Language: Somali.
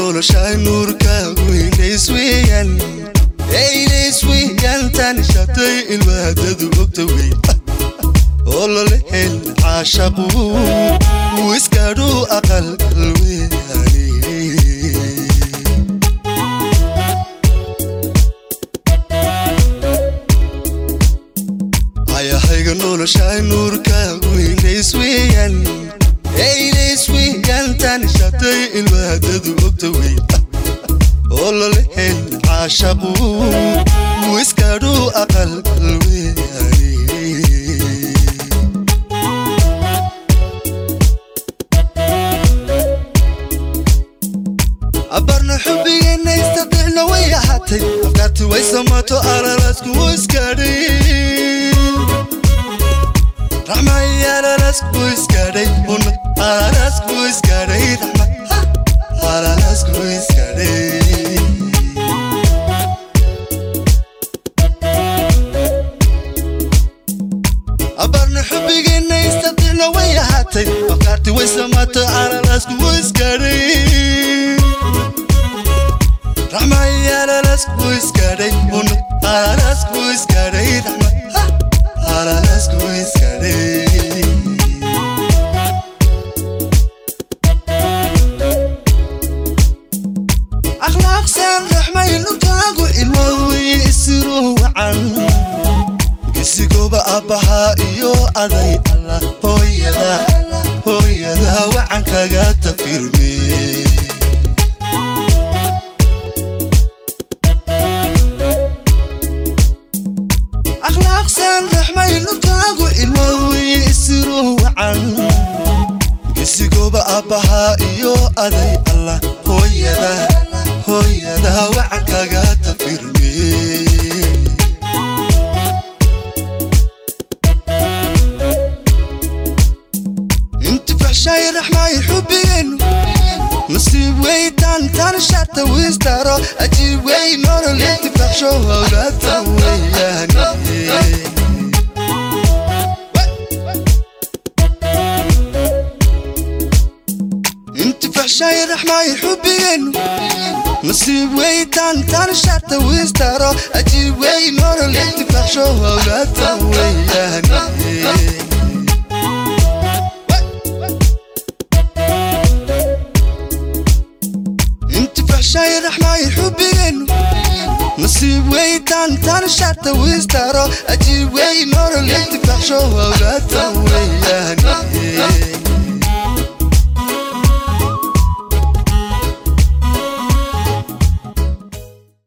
noloshay nuurkaagu ilays weeyaan ilays weeyaan tani shatay ilmaadadu ogta wey olole hel caashaqu wuu iskadhu aqalgal weeyaane ayahayga noloshay nuurkaagu ilays weeyaan ilays weeyaan tani shatay ilmaadadu ogta wey olole hel caashaqu wuu iskadhu aqalgal weeyaane abarna xubigeenna istadixna way ahaatay afkaarti way samato alalasku wuu iskadhay raxmay alalasku iskadhay una alalasku iskadhay raxmay alalasku iskadhay abarna xubigeenna istadixna way ahaatay afkaarti way samato alalasku wuu iskadhay raxmay alalasku iskadhay una alalasku iskadhay raxmay alalasku iskadhay akhlaaqsan raxmay lugtaagu ilmowey isiro wacan gesigooba abbahaa iyo aday allah hooyada hooyada wacan kaga tafirme akhlaaqsan raxmay lugtaagu ilmowey isiro wacan gesigooba abbahaa iyo aday allah hooyada hooyada wacan kaga tafirme intifaxshay raxmay xubigeennu nasiib weytaan tan shata wistaro ajiib wey nolol intifaxsho howlata weyaane intifaxshay raxmay xubigeennu nasiib weytaan tan shata wistaro ajiib wey nolol intifaxsho howlata weyaane intifaxshay raxmay xubigeennu nasiib weytaan tan shata wistaro ajiib wey nolol intifaxsho howlata weyaane